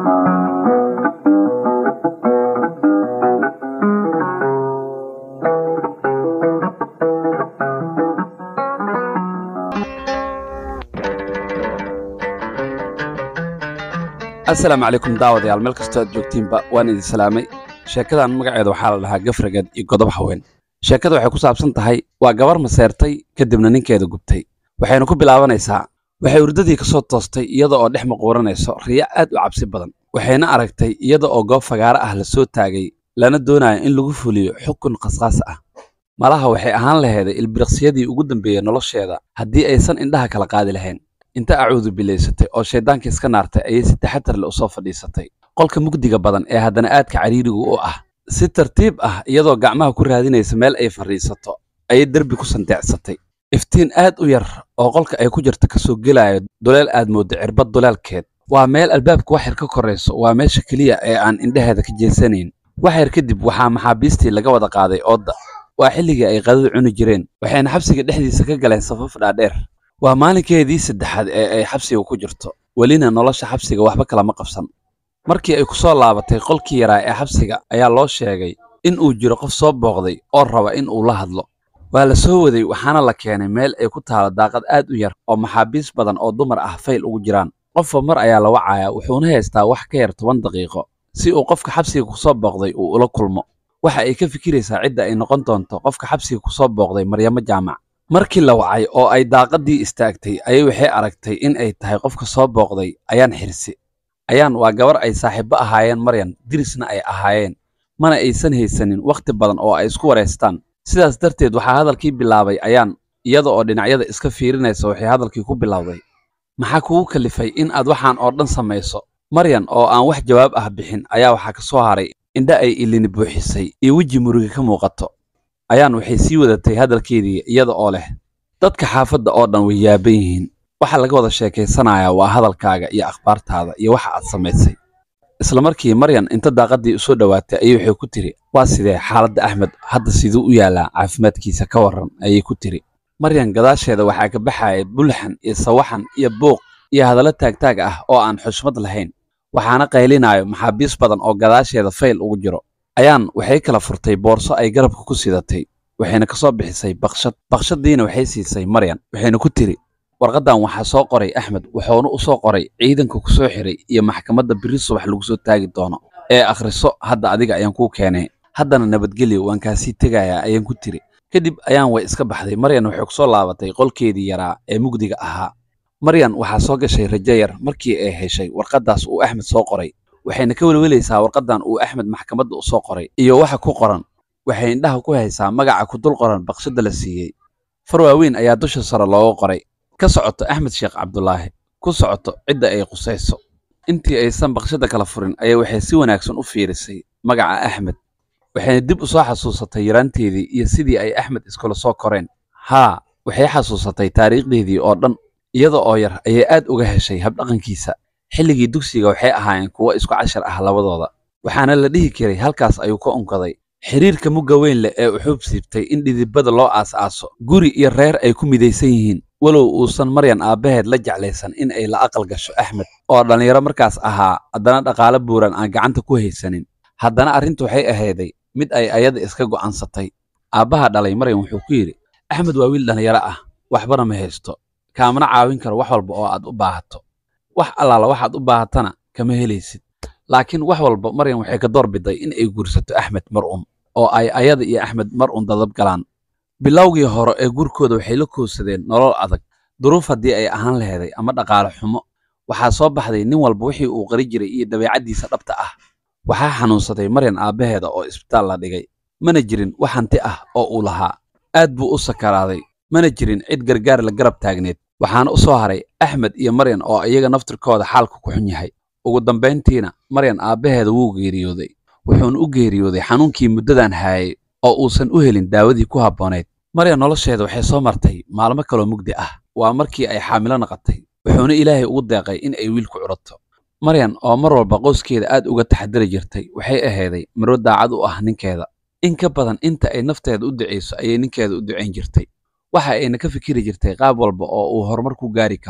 asalaamu calaykum daawadayaal meel kastoo aad joogtiinba waan idin salaamay sheekadan magaceeda waxaa la dhahaa gafragad iyo godob haween sheekada waxay ku saabsan tahay waa gabar maseertay kadibna ninkeeda gubtay waxayna ku bilaabanaysaa waxay urdadii ka soo toostay iyada oo dhex maquuranayso riya aad u cabsi badan waxayna aragtay iyada oo goob fagaaro ah la soo taagay lana doonayo in lagu fuliyo xukun khasqaas ah malaha waxay ahaan laheeday ilbiriqsiyadii ugu dambeeyey nolosheeda haddii aysan indhaha kala qaadi lahayn inta acuudu bilaysatay oo shayddaanka iska naartay ayay si taxatar le u soo fadhiisatay qolka mugdiga badan ee haddana aadka cariirigu u ah si tartiib ah iyadoo gacmaha ku raadinaysa meel ay fadhiisato ayay derbi ku sandeecsatay iftiin aad u yar oo qolka ay ku jirta ka soo gelaayo duleel aad mooddo cirbad duleelkeed waa meel albaabka wax yar ka korayso waa meesha keliya ee aan indhaheeda ka jeesanayn wax yar kadib waxaa maxaabiistii laga wada qaaday oodda waa xilligii ay qadada cuni jireen waxayna xabsiga dhexdiisa ka galeen safaf dhaadheer waa maalinkeedii saddexaad ee ay xabsiga ku jirto welina nolosha xabsiga waxba kalama qabsan markii ay ku soo laabatay qolkii yaraa ee xabsiga ayaa loo sheegay in uu jiro qof soo booqday oo raba in uu la hadlo waa la soo waday waxaana la keenay meel ay ku taalo daaqad aad u yar oo maxaabiis badan oo dumar ah fayl ugu jiraan qofba mar ayaa la wacayaa wuxuuna haystaa wax ka yar toban daqiiqo si uu qofka xabsiga ku soo booqday uu ula kulmo waxa ay ka fikiraysaa cidda ay noqon doonto qofka xabsiga ku soo booqday maryamo jaamac markii la wacay oo ay daaqaddii istaagtay ayay waxay aragtay in ay tahay qofka soo booqday ayaan xirsi ayaan waa gabar ay saaxiibbo ahaayeen maryan dirisna ay ahaayeen mana aysan haysanin wakhti badan oo ay isku wareystaan sidaas darteed waxaa hadalkii bilaabay ayaan iyada oo dhinacyada iska fiirinaysa waxay hadalkii ku bilowday maxaa kugu kalifay in aad waxaan oo dhan samayso maryan oo aan wax jawaab ah bixin ayaa waxaa ka soo haray indha ay ilini buuxisay iyo weji muruga ka muuqato ayaan waxay sii wadatay hadalkeedii iyada oo leh dadka xaafadda oo dhan way yaaban yihiin waxa laga wada sheekaysanayaa waa hadalkaaga iyo akhbaartaada iyo waxa aad samaysay isla markii maryan inta daaqaddii u soo dhowaatay ayay waxay ku tiri waa sidee xaaladda axmed hadda siduu u yaalaa caafimaadkiisa ka warran ayay ku tiri maryan gadaasheeda waxaa ka baxaya bulxan iyo sawaxan iyo buuq iyo hadallo taagtaag ah oo aan xushmad lahayn waxaana qaylinaayo maxaabiis badan oo gadaasheeda fayl ugu jiro ayaan waxay kala furtay boorso ay garabka ku sidatay waxayna ka soo bixisay bakshad bakshaddiina waxay siisay maryan waxayna ku tiri warqaddan waxaa soo qoray axmed wuxuuna u soo qoray ciidanka ku soo xiray iyo maxkamadda biri subax lagu soo taagi doono ee akhriso hadda adiga ayaan kuu keenay haddana nabadgelyo waan kaasii tegayaa ayaan ku tiri kadib ayaan way iska baxday maryan waxay ku soo laabatay qolkeedii yaraa ee mugdiga ahaa maryan waxaa soo gashay rajo yar markii ay heshay warqaddaas uu axmed soo qoray waxayna ka welwelaysaa warqaddan uu axmed maxkamadda u soo qoray iyo waxa ku qoran waxay indhaha ku haysaa magaca ku dul qoran baqshadda la siiyey far waaweyn ayaa dusha sare looga qoray ka socoto axmed sheekh cabdulaahi ku socoto cidda ay qusayso intii aysan baqshadda kala furin ayaa waxay si wanaagsan u fiirisay magaca axmed waxayna dib u soo xasuusatay yaraanteedii iyo sidii ay axmed iskula soo koreen haa waxay xasuusatay taariikhdeedii oo dhan iyada oo yar ayay aad uga heshay habdhaqankiisa xilligii dugsiga waxay ahaayeen kuwo isku cashar ah labadooda waxaana la dhihi karay halkaas ayuu ka unkaday xiriirka mugga weyn leh ee uxuub siibtay in dhidibada loo aas-aaso guri iyo reer ay ku midaysan yihiin walow uusan maryan aabbaheed la jeclaysan in ay la aqal gasho axmed oo dhallinyaro markaas ahaa haddana dhaqaale buuran aan gacanta ku haysanin haddana arrintu waxay ahayday mid ay ayada iska go'aansatay aabbaha dhalay maryan wuxuu ku yidhi axmed waa wiil dhallinyaro ah waxbana ma haysto kaamana caawin karo wax walba oo aad u baahato wax allaala waxaad u baahatana kama helaysid laakiin wax walba maryan waxay ka door biday in ay guursato axmed mar un oo ay ayada iyo axmed mar un dadab galaan bilowgii hore ee gurkooda waxay la koobsadeen nolol adag duruuf haddii ay ahaan laheeday ama dhaqaale xumo waxaa soo baxday nin walba wixii uu qari jiray iyo dabeecaddiisa dhabta ah waxaa xanuunsaday maryan aabbaheeda oo isbitaal la dhigay mana jirin wax hanti ah oo uu lahaa aad buu u sakaraaday mana jirin cid gargaar la garab taagneed waxaana u soo haray axmed iyo maryan oo iyaga naftirkooda xaalka ku xun yahay ugu dambayntiina maryan aabbaheeda wuu geeriyooday wuxuuna u geeriyooday xanuunkii muddadan haayay oo uusan u helin daawadii ku habboonayd maryan nolosheeda waxay soo martay maalmo kaloo mugdi ah waa markii ay xaamilo naqatay wuxuuna ilaahay ugu deeqay in ay wiilku curato maryan oo mar walba qoyskeeda aad uga taxadari jirtay waxay ahayday marwo daacad u ah ninkeeda in ka badan inta ay nafteeda u ducayso ayay ninkeeda u ducayn jirtay waxa ayna ka fikiri jirtay qaab walba oo uu horumar ku gaari karo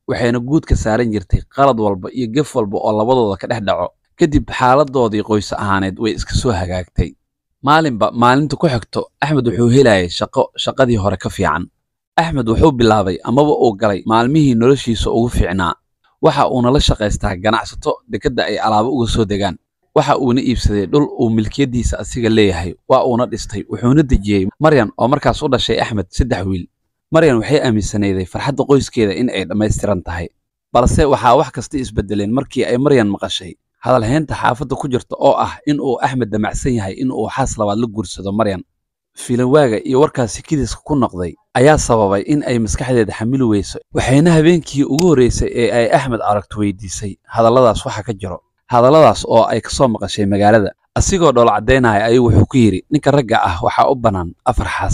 waxayna guud ka saaran jirtay qalad walba iyo gef walba oo labadooda ka dhex dhaco kadib xaaladoodii qoys ahaaneed way iska soo hagaagtay maalinba maalinta ku xigto axmed wuxuu helayay shaqo shaqadii hore ka fiican axmed wuxuu bilaabay amaba uu galay maalmihii noloshiisa ugu fiicnaa waxa uuna la shaqaystaa ganacsato dekedda ay alaabo uga soo degaan waxa uuna iibsaday dhul uu milkiyaddiisa asiga leeyahay waa uuna dhistay wuxuuna dejiyey maryan oo markaas u dhashay axmed saddex wiil maryan waxay aaminsanayday farxadda qoyskeeda in ay dhammaystiran tahay balse waxaa wax kasta isbeddeleen markii ay maryan maqashay hadalhaynta xaafadda ku jirta oo ah in uu axmed damacsan yahay in uu xaas labaad la guursado maryan filanwaaga iyo warkaasi kidiska ku noqday ayaa sababay in ay maskaxdeeda xamili weyso waxayna habeenkii ugu horreysay ee ay axmed aragto weydiisay hadalladaas waxa ka jiro hadalladaas oo ay ka soo maqashay magaalada asigoo dhool caddaynaya ayuu wuxuu ku yidhi ninka ragga ah waxaa u bannaan afar xaas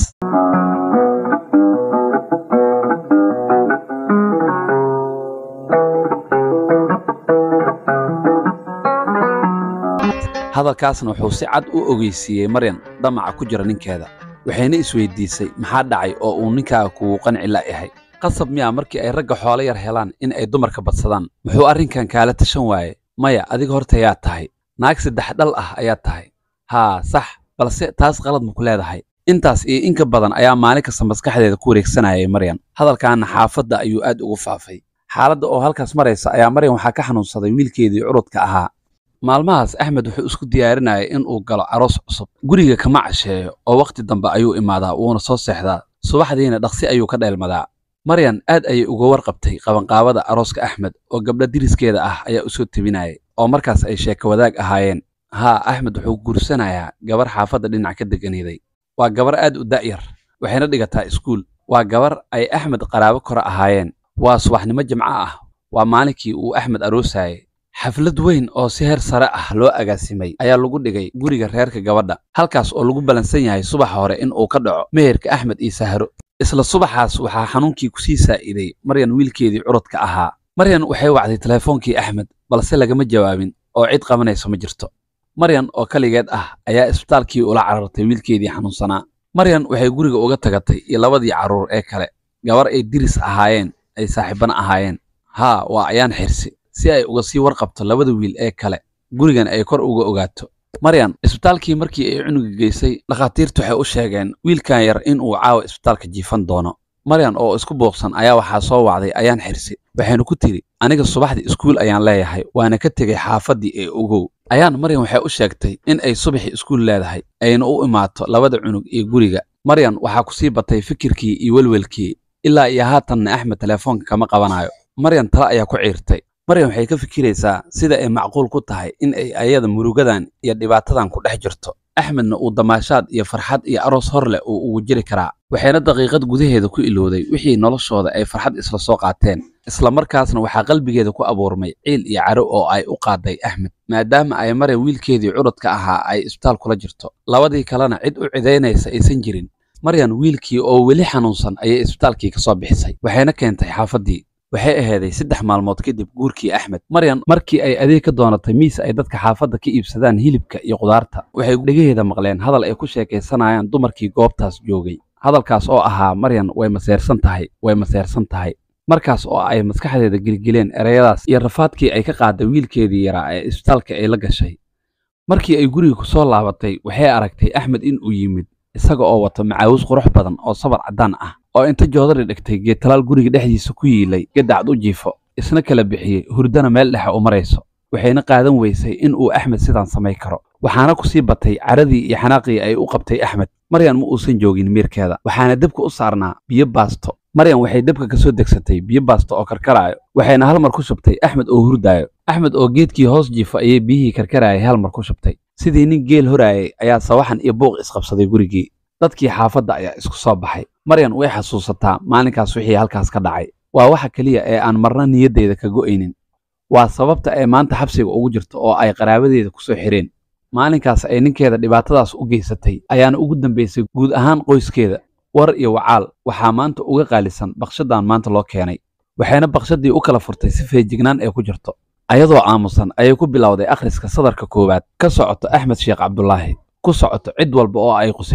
hadalkaasna wuxuu si cad u ogeysiiyey maryan damaca ku jira ninkeeda waxayna isweydiisay maxaa dhacay oo uu ninkaaga kugu qanci la yahay qasab miyaa markii ay ragga xoolo yar helaan in ay dumarka badsadaan muxuu arrinkan kaala tashan waaye maya adiga horta yaa tahay naag saddex dhal ah ayaa tahay haa sax balse taas qalad maku leedahay intaas iyo inka badan ayaa maalin kasta maskaxdeeda ku wareegsanayay maryan hadalkaana xaafadda ayuu aad ugu faafay xaaladda oo halkaas maraysa ayaa maryan waxaa ka xanuunsaday wiilkeedii curudka ahaa maalmahaas axmed wuxuu isku diyaarinayay in uu galo aroos cusub guriga kama casheeyo oo wakhti dambe ayuu imaadaa wuuna soo seexdaa subaxdiina dhaqsi ayuu ka dheelmadaa maryan aad ayay uga warqabtay qabanqaabada arooska axmed oo gabdha diriskeeda ah ayaa u soo tebinayay oo markaas ay sheeko wadaag ahaayeen haa axmed wuxuu guursanayaa gabar xaafadda dhinac ka deganiiday waa gabar aad u da'yar waxayna dhigataa iskuul waa gabar ay axmed qaraabo kore ahaayeen waa subaxnimo jimco ah waa maalinkii uu axmed aroosayay xaflad weyn oo si heer sare ah loo agaasimay ayaa lagu dhigay guriga reerka gabadha halkaas oo lagu ballansan yahay subaxa hore in uu ka dhaco meherka axmed iyo sahro isla subaxaas waxaa xanuunkii kusii saa'iday maryan wiilkeedii curudka ahaa maryan waxay wacday telefoonkii axmed balse lagama jawaabin oo cid qabanayso ma jirto maryan oo kaligeed ah ayaa isbitaalkii ula carartay wiilkeedii xanuunsanaa maryan waxay guriga uga tagatay iyo labadii carruur ee kale gabar ay diris ahaayeen ay saaxiibana ahaayeen haa waa ayaan xirsi si ay uga sii warqabto labada wiil ee kale gurigan ay kor uga ogaato maryan isbitaalkii markii ay cunuga geysay dhakhaatiirtu waxay u sheegeen wiilkan yar in uu caawa isbitaalka jiifan doono maryan oo isku booqsan ayaa waxaa soo wacday ayaan xirsi waxayna ku tidhi aniga subaxdii iskuul ayaan leeyahay waana ka tegey xaafaddii ee ogow ayaan maryan waxay u sheegtay in ay subaxii iskuul leedahay ayna u imaato labada cunug iyo guriga maryan waxaa ku sii batay fikirkii iyo welwelkii ilaa iyo haatanna axmed telefoonka kama qabanayo maryan tale ayaa ku ciirtay maryan waxay ka fikiraysaa sida ay macquul ku tahay in ay ayada murugadan iyo dhibaatadan ku dhex jirto axmedna uu damaashaad iyo farxad iyo aroos hor leh uu ugu jiri karaa waxayna daqiiqad gudaheeda ku ilowday wixii noloshooda ay farxad isla soo qaateen isla markaasna waxaa qalbigeeda ku abuurmay ciil iyo caro oo ay u qaaday axmed maadaama ay maryan wiilkeedii curudka ahaa ay isbitaal kula jirto labadii kalena cid u cidaynaysa aysan jirin maryan wiilkii oo weli xanuunsan ayay isbitaalkii ka soo bixisay waxayna keentay xaafaddii waxay ahaaday saddex maalmood kadib guurkii axmed maryan markii ay adeeg ka doonatay miis ay dadka xaafadda ka iibsadaan hilibka iyo qudaarta waxay dhegaheeda maqleen hadal ay ku sheekaysanayaan dumarkii goobtaas joogay hadalkaas oo ahaa maryan way maseersan tahay way maseersan tahay markaas oo ay maskaxdeeda gelgeleen ereyadaas iyo rafaadkii ay ka qaaday wiilkeedii yaraa ee isbitaalka ay la gashay markii ay guriga ku soo laabatay waxay aragtay axmed in uu yimid isaga oo wato macaawis qurux badan oo sabar caddaan ah oo inta joodari dhigtay geedtalaal guriga dhexdiisa ku yiilay gadacad u jiifo isna kala bixiyey hurdana meel dhexe u marayso waxayna qaadan weysay in uu axmed sidaan samay karo waxaana ku sii batay caradii iyo xanaaqii ay u qabtay axmed maryan ma uusan joogin miirkeeda waxaana debka u saarnaa biyo baasto maryan waxay debka ka soo degsatay biyo baasto oo karkaraayo waxayna hal mar ku shubtay axmed oo hurdaayo axmed oo geedkii hoos jiifo ayay biyihii karkaraayay hal mar ku shubtay sidii nin geel horaayay ayaa sawaxan iyo buuq isqabsaday gurigii dadkii xaafadda ayaa isku soo baxay maryan way xasuusataa maalinkaas wixii halkaas ka dhacay waa waxa keliya ee aan marna niyaddeyda ka go'aynin waa sababta ay maanta xabsiga ugu jirto oo ay qaraabadeeda ku soo xireen maalinkaas ay ninkeeda dhibaatadaas u geysatay ayaana ugu dambaysay guud ahaan qoyskeeda war iyo wacaal waxaa maanta uga qaalisan bakshadan maanta loo keenay waxayna bakshadii u kala furtay si feejignaan ee ku jirto ayadoo aamusan ayay ku bilowday akhriska sadarka koowaad ka socoto axmed sheekh cabdulaahi ku socoto cid walba oo ay qusayso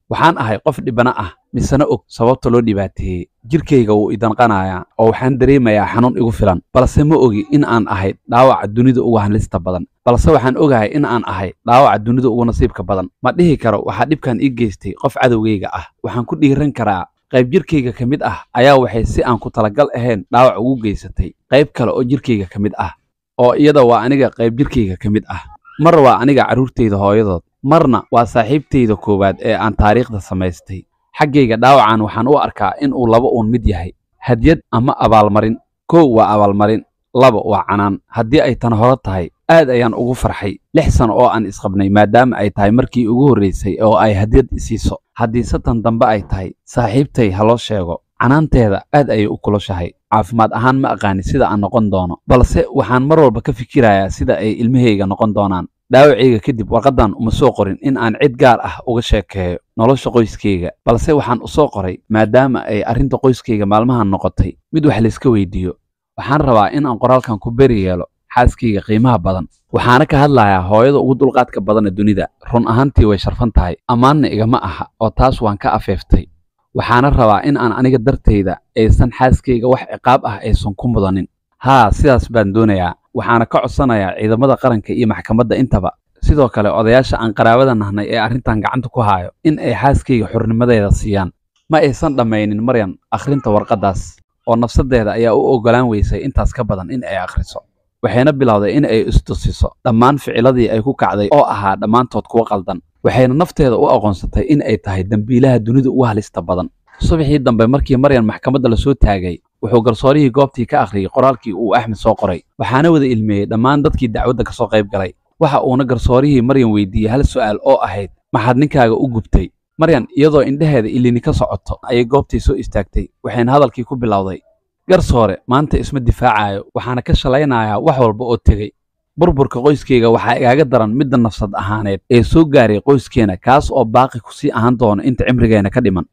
waxaan ahay qof dhibana ah misena og sababta loo dhibaateeyey jirkayga wuu idanqanayaa oo waxaan dareemayaa xanuun igu filan balse ma ogi in aan ahay dhaawaca dunida ugu halista badan balse waxaan ogahay in aan ahay dhaawaca dunida ugu nasiibka badan ma dhihi karo waxaa dhibkan ii geystay qof cadowgayga ah waxaan ku dhiiran karaa qayb jirkayga ka mid ah ayaa waxay si aan ku talagal ahayn dhaawac ugu geysatay qayb kale oo jirkayga ka mid ah oo iyada waa aniga qayb jirkayga ka mid ah mar waa aniga carruurtayda hooyadood marna waa saaxiibtayda koowaad ee aan taariikhda samaystay xaggayga dhaawacan waxaan u arkaa in uu laba uun mid yahay hadyad ama abaalmarin kow waa abaalmarin laba waa canaan haddii ay tan hore tahay aad ayaan ugu farxay lix sano oo aan isqabnay maadaama ay tahay markii ugu horraysay oo ay hadyad isiiso haddiise tan dambe ay tahay saaxiibtay ha loo sheego canaanteeda aad ayay u kulushahay caafimaad ahaan ma aqaani sida aan noqon doono balse waxaan mar walba ka fikirayaa sida ay ilmahayga noqon doonaan dhaawacayga kadib warqaddan uma soo qorin in aan cid gaar ah uga sheekeeyo nolosha qoyskayga balse waxaan u soo qoray maadaama ay arrinta qoyskayga maalmahan noqotay mid wax layska weydiiyo waxaan rabaa in aan qoraalkan ku beri yeelo xaaskayga qiimaha badan waxaana ka hadlayaa hooyada ugu dulqaadka badana dunida run ahaantii way sharfan tahay ammaanna igama aha oo taas waan ka afeeftay waxaana rabaa in aan aniga dartayda aysan xaaskayga wax ciqaab ah aysan ku mudanin haa sidaas baan doonayaa waxaana ka codsanayaa ciidamada qaranka iyo maxkamadda intaba sidoo kale odayaasha aan qaraabada nahnay ee arrintan gacanta ku haayo in ay xaaskayga xurnimadeeda siiyaan ma aysan dhammaynin maryan akhrinta warqaddaas oo nafsaddeeda ayaa u oggolaan weysay intaas ka badan in ay akhriso waxayna bilowday in ay istusiso dhammaan ficiladii ay ku kacday oo ahaa dhammaantood kuwa qaldan waxayna nafteeda u aqoonsatay in ay tahay dembiilaha dunida ugu halista badan subaxii dambe markii maryan maxkamadda lasoo taagay wuxuu garsoorihii goobtii ka akhriyey qoraalkii uu axmed soo qoray waxaana wada ilmeeyey dhammaan dadkii dacwadda ka soo qayb galay waxa uuna garsoorihii maryan weydiiyey hal su'aal oo ahayd maxaad ninkaaga u gubtay maryan iyadoo indhaheeda ilini ka socoto ayay goobtii soo istaagtay waxayna hadalkii ku bilowday garsoore maanta isma difaacayo waxaana ka shalaynayaa wax walba oo tegey burburka qoyskayga waxaa igaaga daran midda nafsad ahaaneed ee soo gaaray qoyskeena kaas oo baaqi ku sii ahaan doono inta cimrigeena ka dhiman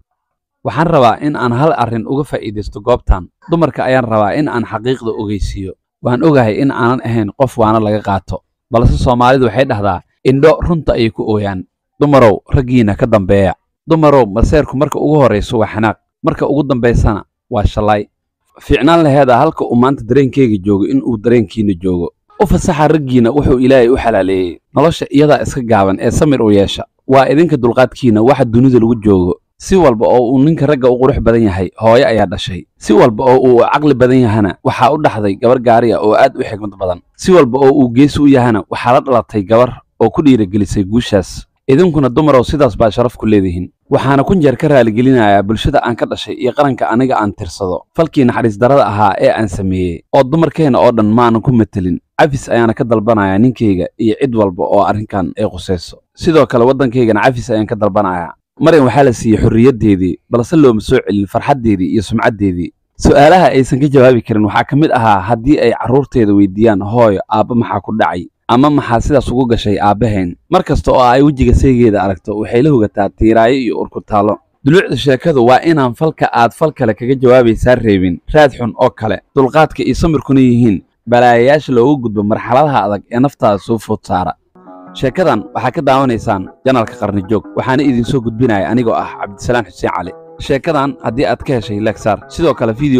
waxaan rabaa in aan hal arrin uga faa'iidaysto goobtan dumarka ayaan rabaa in aan xaqiiqda ogeysiiyo waan ogahay in aanan ahayn qof waana laga qaato balse soomaalidu waxay dhahdaa indho runta ayay ku ooyaan dumarow raggiina ka dambeeya dumarow maseerku marka ugu horrayso waa xanaaq marka ugu dambaysana waa shallaay fiicnaan laheeda halka uu maanta dareenkayga joogo in uu dareenkiina joogo u fasaxa raggiina wuxuu ilaahay u xalaaleeyey nolosha iyadaa iska gaaban ee samir u yeesha waa idinka dulqaadkiina waxa dunida lagu joogo si walba oo uu ninka ragga u qurux badan yahay hooyo ayaa dhashay si walba oo uu caqli badan yahana waxaa u dhaxday gabar gaariya oo aad u xigmad badan si walba oo uu geesi u yahana waxaa la dhalatay gabar oo ku dhiiragelisay guushaas idinkuna dumarow sidaas baa sharaf ku leedihiin waxaana kun jeer ka raaligelinayaa bulshada aan ka dhashay iyo qaranka aniga aan tirsado falkii naxariis darada ahaa ee aan sameeyey oo dumarkeenna oo dhan maanan ku matelin cafis ayaana ka dalbanayaa ninkayga iyo cid walba oo arrinkan ay qusayso sidoo kale waddankaygana cafis ayaan ka dalbanayaa maryan waxaa la siiyey xorriyaddeedii balse looma soo celin farxaddeedii iyo sumcaddeedii su'aalaha aysan ka jawaabi karin waxaa ka mid ahaa haddii ay carruurteeda weydiiyaan hooyo aabba maxaa ku dhacay ama maxaa sidaas ugu gashay aabbahayn mar kasta oo ay wejiga saygeeda aragto waxay la hogataa tiiraayo iyo urkutaalo duluucda sheekadu waa inaan falka aad fal kale kaga jawaabaysaa reebin raad xun oo kale dulqaadka iyo samirkuna yihiin balaayayaasha loogu gudbo marxaladaha adag ee naftaada soo food saara sheekadan waxaa ka daawanaysaan janalka qarni joog waxaana idinsoo gudbinaya anigoo ah cabdisalaan xuseen cali sheekadan haddii aad ka heshay legsaar sidoo kale video